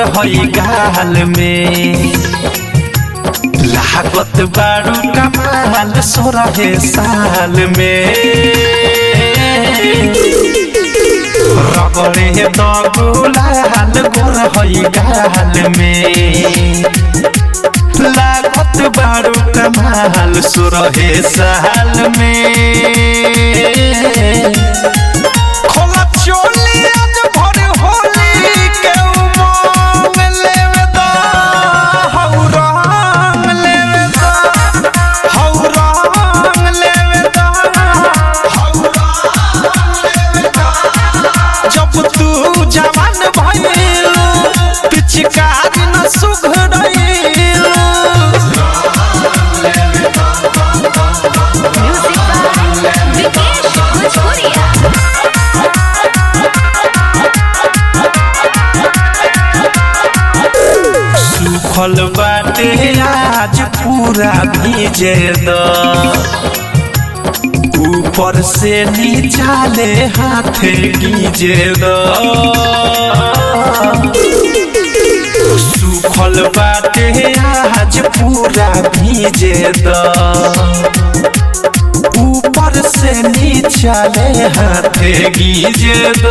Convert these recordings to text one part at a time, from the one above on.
हई गाल में लागत बारू कमाल सोरहे साल में रगड़े दगुलाल गोर हई गाल में लागत बारू कमाल सोरहे साल में खोला चोली आज भर होली के उमंग लेवे दा हौ रंग लेवे दा हौ रंग लेवे दा हौ रंग लेवे दा जब तू जवान भइलू पिचकारी न सुघरइलू Music by Vikesh Bhojpuria. सुखल बाटे आज पूरा भीजे द ऊपर से नीचा ले हाथ गीजे द सुखल बाटे आज पूरा भीजे द ऊपर से नीचा ले हाथ गीजे द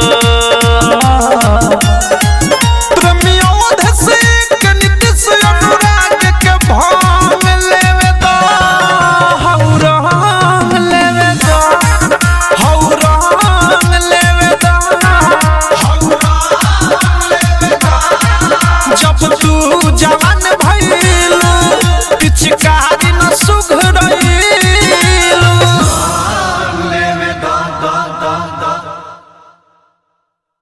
प्रमोद से कनित से अनुराग के भांग लेवे दा हौ रंग लेवे दा हौ रंग लेवे दा हौ रंग लेवे दा जब तू जवान भइल